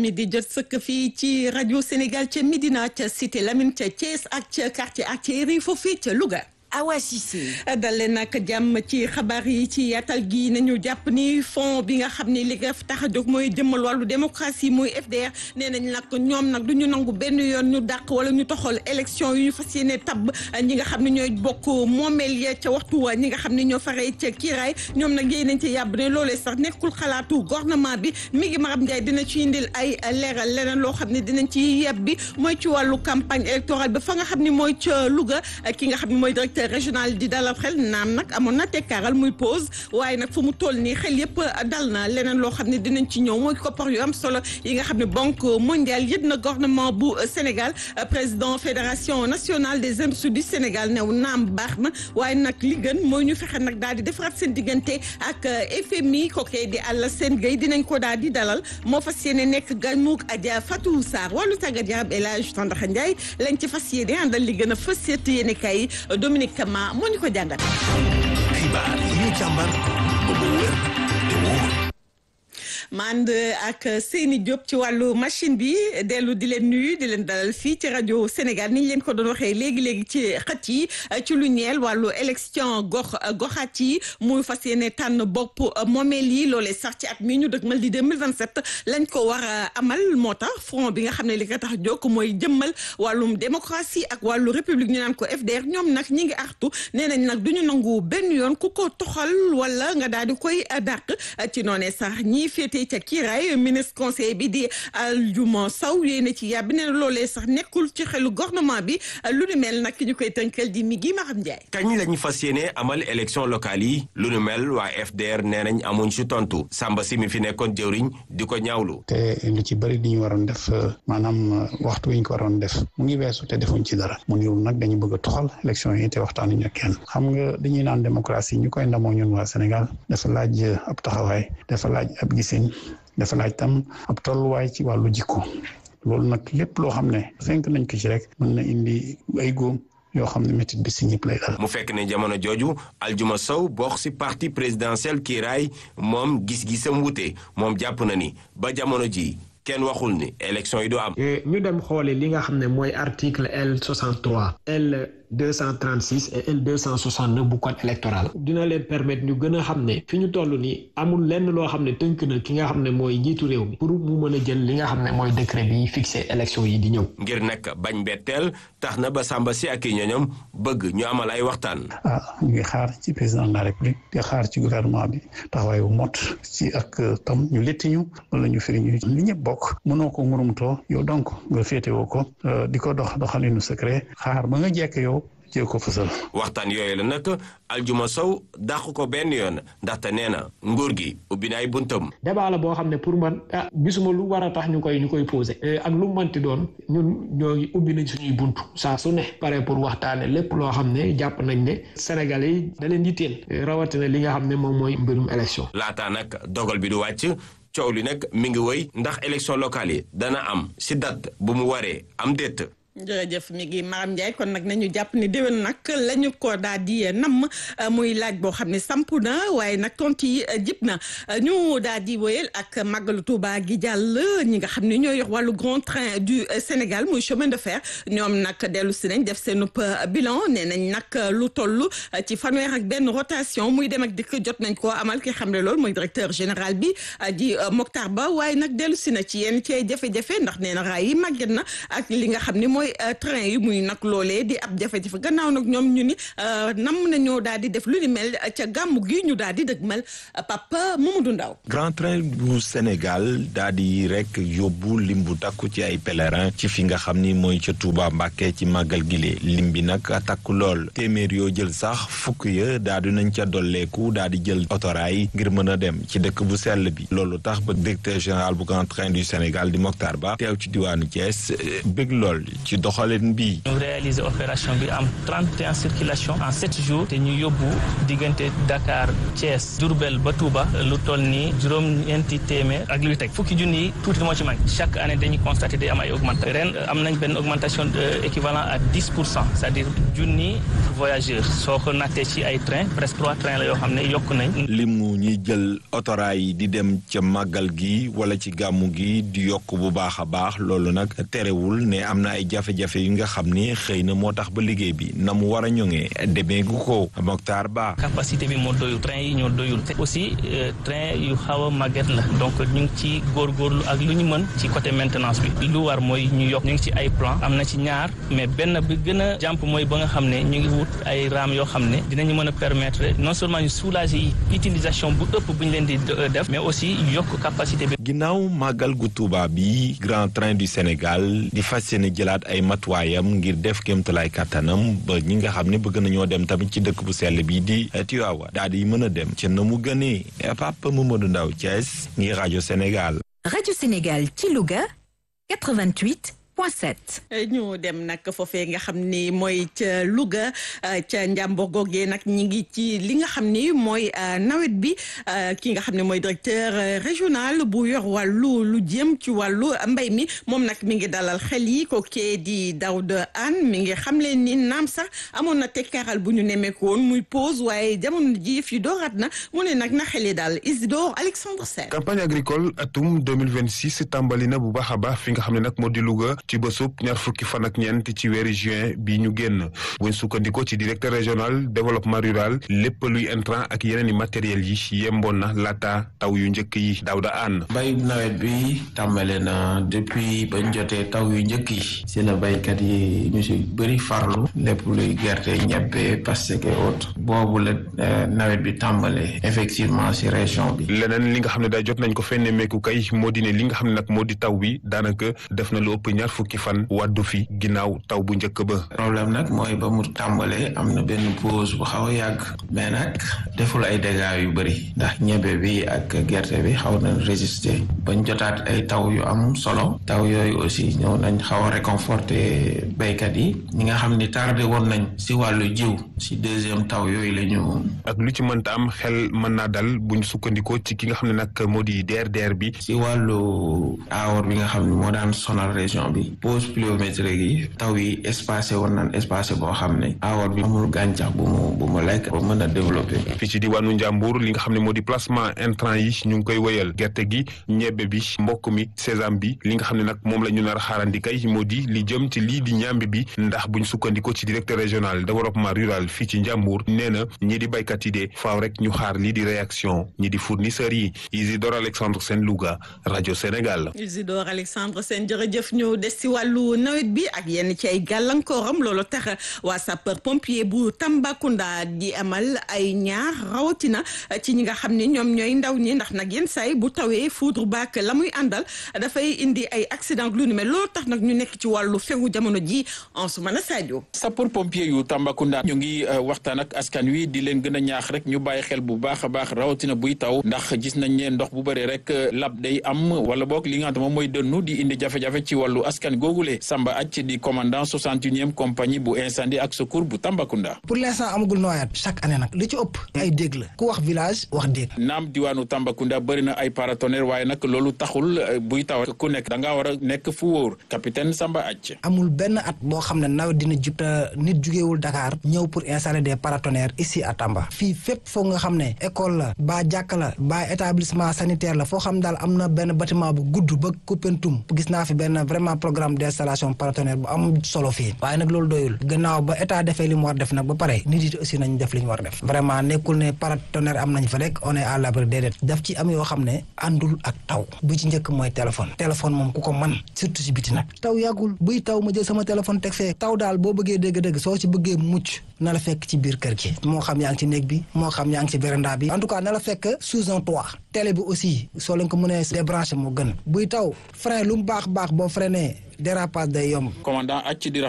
mi di jot sëkk fii ci rajo Sénégal ca Médina ca Cité Lamine ca Thiès ak ca quartier ak ca Yeri foofu ca Louga. Awa Cissé. dalee nag jàmm ci xabaar yi ci yaatal gi nañu jàpp ni fond bi nga xam ne li nga tax a jóg mooy jëmmal wàllu démocratie muy FDR nee nañ nag ñoom nag du ñu nangu benn yoon ñu dàq wala ñu toxal élection yu ñu fas yéene tabb ñi nga xam ne ñooy bokk moomeel ya ca waxtu wa ñi nga xam ne ñoo faree ca kiiraay ñoom nag yéen nañ ci yàbb ne loolee sax nekkul xalaatu gouvernement bi mi ngi Maram Ndiaye dina ci indil ay leeral leneen loo xam ne dinañ ci yeb bi mooy ci wàllu campagne électorale ba fa nga xam ne mooy ca Louga ki nga xam ne mooy directeur régional di dalal xel naam nag amoon na tekkaaral muy pause waaye nag fu mu toll nii xel yëpp dal na leneen loo xam ne dinañ ci ñëw mooy koppar yu am solo yi nga xam ne banque mondiale yëpp na gouvernement bu Sénégal président fédération nationale des industries du Sénégal new naam baax na waaye nag li gën mooy ñu fexe nag daal di defaraat seen diggante ak FMI kookee di Alassane Gueye dinañ ko daal di dalal moo fas yéene nekk ganuk Adja Fatou Sarr wàllu tàggat yaram El Hadj Tandaxa Ndiaye lañ ci fas yéene àndal li gën a fës seet yéene kay Dominique Kama moo ñu ko jàngat. xibaar yi ñu càmbar ba mu wér te wóor. ma ànd ak Seyni Diop ci wàllu machine bi dellu di leen nuyu di leen dalal fii ci rajo Sénégal ni ñu leen ko doon waxee léegi léegi ci xët yi ci lu ñeel wàllu élection gox goxaat yi muy fas yéene tànn bopp moomeel yi loolee sax ci at mi ñu dëgmal di 2027 lañ ko war a amal moo tax front bi nga xam ne li ko tax jóg mooy jëmmal wàllum démocratie ak wàllu république ñu naan ko FDR ñoom nag ñi ngi artu nee nañ nag du ñu nangu benn yoon ku ko toxal wala nga daal di koy dàq ci noonee sax ñii féete ca kiiraay ministre conseil bi di Aljuma Sow yéene ci yàbbi ne loolee sax nekkul ci xelu gouvernement bi lu nu mel nag ñu koy tënkal di mi gi Maxam Ndiaye. kañ lañu fas yéene amal élection locale yi lu nu mel waa FDR nee nañ amuñ ci tontu Samba si mi fi nekkoon jëwriñ di ko ñaawlu. te lu ci bëri di ñu waroon def maanaam waxtu wi ñu ko waroon def mu ngi weesu te defuñ ci dara mu niru nag dañu bëgg a toxal élection yi te waxtaanuñu ak kenn xam nga dañuy naan démocratie ñu koy ndamoo ñun waa Sénégal dafa laaj ab taxawaay dafa laaj ab gisin dafa laaj tam ab tolluwaay ci wàllu jikko loolu nag lépp loo xam ne fenk nañ ko ci rek mën na indi ay góom yoo xam ne métit bi si ñëpp lay dal. mu fekk ne jamono jooju Aljuma Sow bokk ci parti présidentiel kiiraay moom gis-gisam wute moom jàpp na ni ba jamono ji kenn waxul ni élection yi du am. ñu dem xooli li nga xam ne mooy article L 63 L 236 et L 269 bu code électoral dina leen permettre ñu gën a xam ne fi ñu toll nii amul lenn loo xam ne tënk na ki nga xam ne mooy njiitu réew mi pour mu mën a jël li nga xam ne mooy décret bi fixé élection yi di ñëw. ngir nag bañ betteel tax na ba Samba si ak i ñoñom bëgg ñu amal ay waxtaan. ah ñu ngi xaar ci président de la république di xaar ci gouvernement bi taxawaay bu mot ci ak tam ñu létti ñu wala ñu firi ñu li ñëpp bokk mënoo ko ngurumtoo yow donc nga féetewoo ko di ko dox doxalinu secret xaar ba nga jekk yow. jee ko fësal. waxtaan yooyu la nag Aljuma Sow dàq ko benn yoon ndaxte nee na nguur gi ubbi na ay buntam. débat la boo xam ne pour man ah gisuma lu war a tax ñu koy ñu koy posé. ak lu mu mënti doon ñun ñoo ngi ubbi nañ suñuy bunt saa su ne pare pour waxtaane lépp loo xam ne jàpp nañ ne Sénégalais yi da leen yitteel rawatina li nga xam ne moom mooy mbirum élection. laataa nag dogal bi du wàcc. coow li nag mi ngi wëy ndax élection locale yi dana am si date bu mu waree am déet. jërëjëf mi ngi Maram Ndiaye kon nag nañu jàpp ni déwén nag la ñu ko daal di namm muy laaj boo xam ne samp na waaye nag tontu yi jib na ñu daal di wéyal ak màggalu Touba gi jàll ñi nga xam ne ñoo yor wàllu grand train du Sénégal muy chemin de fer ñoom nag dellu si nañ def seen bilan nee nañ nag lu toll ci fanweer ak benn rotation muy dem ak dikk jot nañ koo amal ki xam ne loolu mooy directeur général bi di Mokhtar Ba waaye nag dellu si na ci yenn ci jafe-jafe ndax nee na raay yi màgget na ak li nga xam ne mooy train yi muy nag loolee di ab jafe-jafe gannaaw nag ñoom ñu ni nam nañoo daal di def lu ni mel ca gàmmu gi ñu daal di dëgmal Papa Mamadou Ndaw Grand Train bu Sénégal daal di rek yóbbu lim bu takku ci ay pèlerin ci fi nga xam ni mooy ca Touba Mbàkke ci màggal gile lim bi nag takku lool téeméer yoo jël sax fukk ya daal di nañ ca dolleeku daal di jël otoraay ngir mën a dem ci dëkk bu sell bi loolu tax ba directeur général bu Grand Train du Sénégal di Mokhtar Ba teew ci diwaanu Thiès bëgg lool ci ci doxalin bi. ñu réaliser opération bi am 31 circulation en 7 jours te ñu yóbbu diggante Dakar Thiès Diourbel ba Touba lu toll ni juróom-ñeenti téeméer ak luy teg fukki junni yi tuuti moo ci manqué chaque année dañuy constater day am ay augmentation ren am nañ benn augmentation équivalent à 10 pour cent c'est-à-dire junni voyageurs soo ko nattee ci ay train presque trois trains la yoo xam ne yokk nañ. limu ñuy jël otoraay yi di dem ca màggal gi wala ci gàmmu gi di yokk bu baax a baax loolu nag terewul ne am na ay jafe-jafe yu nga xam ni xëy na moo tax ba liggéey bi na mu war a ñoŋee demeegu ko Mokhtar Ba. capacité bi moo doyul train yi ñoo doyul te aussi train yu xaw a màgget la donc ñu ngi ci góorgóorlu ak lu ñu mën ci côté maintenance bi lu war mooy ñu yokk ñu ngi ci ay plan am na ci ñaar mais benn bi gën a jàmp mooy ba nga xam ne ñu ngi wut ay raam yoo xam ne dinañu mën a permettre non seulement ñu soulager utilisation bu ëpp bu ñu leen di def mais aussi yokk capacité bi. ginnaaw màggal gu Tuuba bi Grand Train du Sénégal di fas yéene jëlaat ay matuwaayam ngir def kéemtalaay kàttanam ba ñi nga xam ne bëgg nañoo dem tamit ci dëkk bu sell bi di Tiwaawa daal di mën a dem ca na mu gënee Papa Mamadou Ndaw Thiès ngir rajo Sénégal. rajo Sénégal ci Louga 88. ñu dem nag foofee nga xam ni mooy ca Louga ca Njàmbur googee nag ñi ngi ci li nga xam ni mooy nawet bi ki nga xam ne mooy directeur régional bu yor wàllu lu jëm ci wàllu mbay mi moom nag mi ngi dalal xel yi ko kee di Daouda Anne mi ngi xam leen ni naam sax amoon na tekkaaral bu ñu nemmeeku woon muy pause waaye jamono ji fi dooraat na mu ne nag na xel yi daal Isidore Alexandre Sène campagne agricole atum 2026 tàmbali na bu baax a baax fi nga xam ne nag moo di Louga ci bésub ñaar fukki fan ak ñeent ci weeri juin bi ñu génn buñ sukkandikoo ci directeur régional développement rural lépp luy intrant ak yeneen i matériels yi yemboon na laata taw yu njëkk yi Daouda Anne mbay nawet bi tàmbale na depuis bañ jotee taw yu njëkk yi si la baykat yi ñu si bëri farlu lépp luy gerte ñebbe pastèque et autres boobu la nawet bi tàmbale effectivement si région bi leneen li nga xam ne day jot nañ ko fenne meeku kay moo di ne li nga xam ne nag moo di taw bi daanaka def na lu ëpp ñaar fukki fan waddu fi ginnaaw taw bu njëkk ba problème nag mooy ba mu tàmbalee am na benn pause bu xaw a yàgg mais nag deful ay dégâts yu bëri ndax ñebe bi ak gerte bi xaw na résister bañ jotaat ay taw yu am solo taw yooyu aussi ñëw nañ xaw a réconforter béykat yi ñi nga xam ni tardé woon nañ si wàllu jiw si deuxième taw yooyu la ñu ak lu ci mënta am xel mën naa dal buñ sukkandikoo ci ki nga xam ne nag moo di DRDR bi si wàllu aawar bi nga xam ne moo daan sonal région bi pause pluviométrique yi taw yi espacé woon nañ espacé boo xam ne aawar bi amul gàncax bu mu bu mu lekk ba mën a développé fii ci diwaanu Njàmbur li nga xam ne moo di placement intrant yi ñu ngi koy wéyal gerte gi ñebbe bi mbokk mi sésame bi li nga xam ne nag moom la ñu nar a xaarandi kay moo di li jëm ci lii di ñambi bi ndax buñ sukkandikoo ci directeur régional développement rural fii ci Njàmbur nee na ñii di baykat yi de faaw rek ñu xaar lii di réaction ñi di fournisseurs yi Isidore Alexandre Sène Louga rajo Sénégal. Isidore Alexandre Sène jërëjëf ñu des ci wàllu nawet bi ak yenn ci ay gàllankooram loolu tax waa sapeur pompier bu Tambacounda di amal ay ñaar rawatina ci ñi nga xam ne ñoom ñooy ndaw ñi ndax nag yenn saay bu tawee foudre baak la muy àndal dafay indi ay accident lu ni mel loolu tax nag ñu nekk ci wàllu fegu jamono ji en su mën a Sadio. sapeur pompier yu Tambacounda ñu ngi waxtaan ak askan wi di leen gën a ñaax rek ñu bàyyi xel bu baax a baax rawatina buy taw ndax gis nañ ne ndox bu bëri rek lab day am wala boog li nga xam ne moom mooy dënnu di indi jafe-jafe ci wàllu askan googule Samba Acc di commandant 61e compagnie bu incendie ak secours bu Tambacounda. pour l'instant amagul noyaat chaque année nag li ci ëpp ay dégg la ku wax village wax dégg. naam diwaanu Tambacounda bëri na ay paratonnerre waaye nag loolu taxul buy taw ku nekk da ngaa war a nekk fu wóor capitaine Samba Acc. amul benn at boo xam ne nawet dina jub te nit jugewul Dakar ñëw pour installer des paratonnerres ici à Tamba fii fépp foog nga xam ne école la ba jàkka la ba établissement sanitaire la foo xam daal am na benn bâtiment bu gudd ba Koupentoum gis naa fi benn vraiment programme d'installation paratonnerre bu am solo fii waaye nag loolu doyul gannaaw ba état defee li mu war def nag ba pare nit yi aussi nañ def li ñu war def vraiment nekkul ne paratonnerre am nañ fa rek on est à l'abri déedéet daf ci am yoo xam ne àndul ak taw bu ci njëkk mooy téléphone téléphone moom ku ko man surtout ci biti nag taw yàggul buy taw ma jël sama téléphone teg fee taw daal boo bëggee dégg-dégg soo ci bëggee mucc na la fekk ci biir kër gi moo xam yaa ngi ci néeg bi moo xam yaa ngi ci véranda bi en tout cas na la fekk sous un toit télé bi aussi soo leen ko mënee débranché moo gën buy taw frein lu mu baax baax boo freiné dérapage day yomb commandant acc di